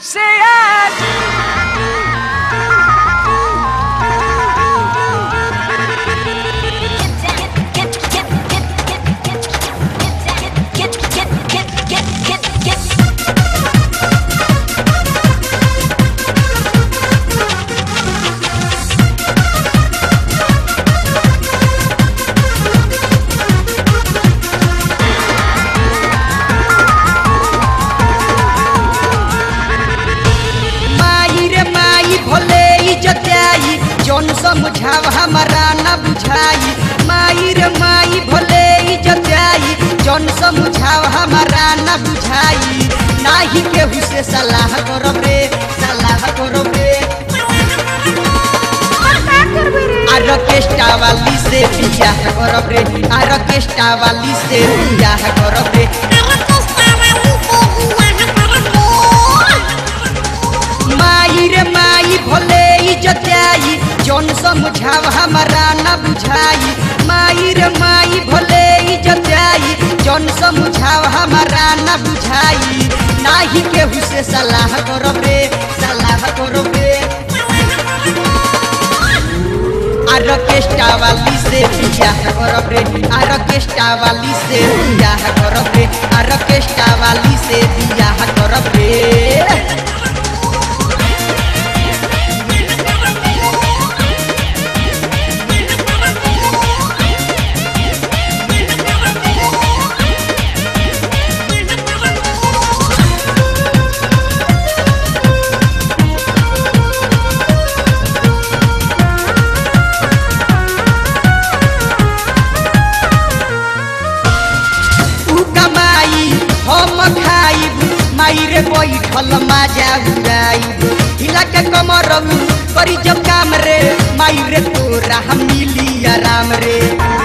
Say it. माई रे माई भले इज्जत आई जौन समझाव हमारा न बुझाई माई रे माई भले इज्जत आई जौन समझाव हमारा न बुझाई नाही केहू से सलाह करब रे सलाह करब रे आरकेस्टा वाली से बियाह करब रे आरकेस्टा वाली से बियाह करब रे माई रे माई भले इज्जत आई जौन समझाव हमारा न बुझाई माई रे माई भले इज्जत आई जौन समझाव हमारा न बुझाई नाही केहू से सलाह करब रे सलाह करब रे आरकेस्टा वाली से बियाह करब रे आरकेस्टा वाली से बियाह करब रे आरकेस्टा वाली से बियाह करब रे उ कमाई हम खाइब माई रे बैठल माजा उड़ाइब हिला के कमरऊ करी जब काम रे माई रे तोरा हम मिली आराम रे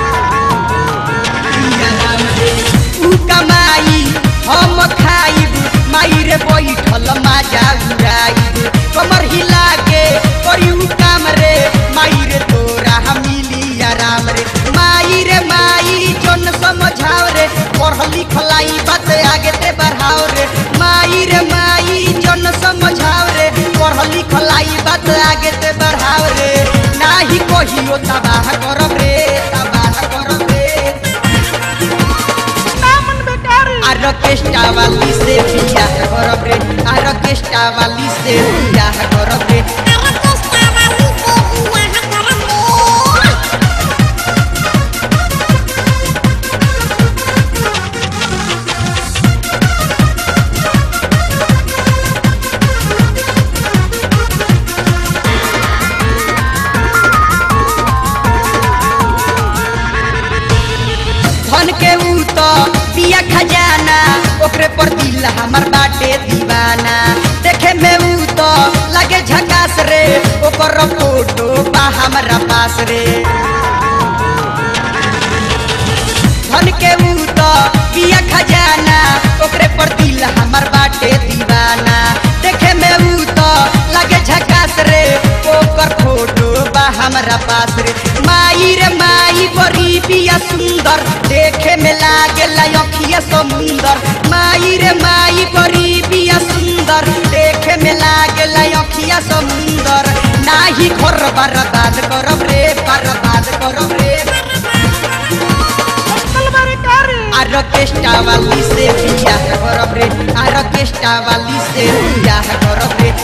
मिली आराम रे उ कमाई हम खाइब माई रे बैठल माजा उड़ाइब कमर हिला के करी उ काम रे माई रे तोरा हम मिली आराम रे माई रे माई जन समझाओ रे पढ़ लिखलाई बात आगे ते बढ़ाओ रे माई रे माई जन समझाओ रे पढ़ लिखलाई बात आगे ते बढ़ाओ रे नाही कहियो तबाह करब रे तबाह करब रे आरकेस्टा वाली से बियाह करब रे आरकेस्टा वाली से बियाह करब रे धन के ऊ तो पिया खजाना ओकरे पर दिल हमर बाटे दीवाना देखे में ऊ तो लगे झकास रे ओकर फोटो बा हमरा पास रे धन के ऊ तो पिया खजाना ओकरे पर दिल हमर बाटे दीवाना देखे में ऊ तो लगे झकास रे ओकर फोटो बा हमरा पास रे माई रे माई बड़ी बिया सुंदर देखे में लागे अखिया समुंदर माई रे माई बड़ी बिया सुंदर देखे में लागे अखिया समुंदर नाही घर बर्बाद करब रे बर्बाद करब रे आरकेस्टा वाली से बियाह करब रे आरकेस्टा वाली से बियाह करब रे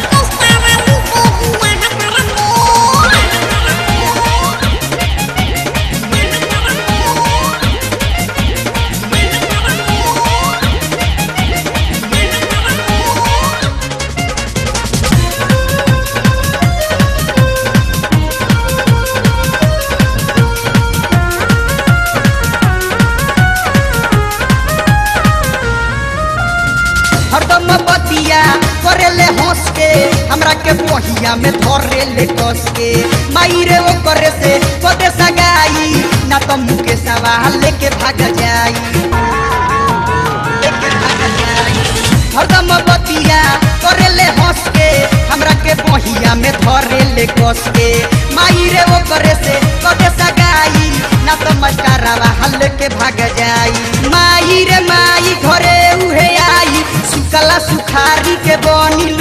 हरदम बतिया करेले हंस के हमरा के पहिया में धरे ले कस के माई रे ओ करे से कदे सगाई ना तो मुके सवाल लेके भाग जाई लेके भाग जाई हरदम बतिया करेले हंस के हमरा के पहिया में धरे ले कस के माई रे ओ करे से कदे सगाई ना तो मस्टरवा हल के भाग जाई माई रे माई घरे उहे आई सुकला सुखारी के बनी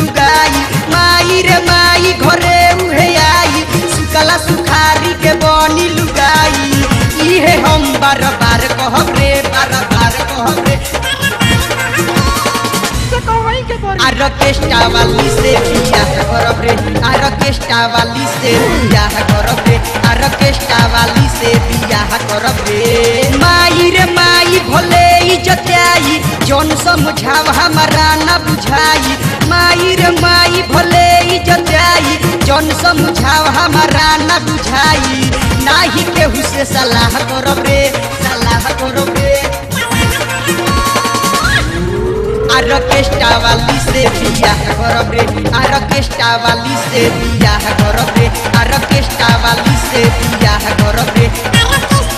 कहीं के पड़ी आरकेस्टा वाली से बियाह करब रे आरकेस्टा वाली से बियाह करब रे आरकेस्टा वाली से बियाह करब रे माई रे माई भले इज्जत आई जौन समझाव हमारा ना बुझाई माई रे माई भले इज्जत आई जौन समझाव हमारा ना बुझाई नाही केहू से सलाह करब रे सलाह करब रे आरकेस्टा वाली से बियाह करब रे आरकेस्टा वाली से बियाह करब रे आरकेस्टा वाली से बियाह करब रे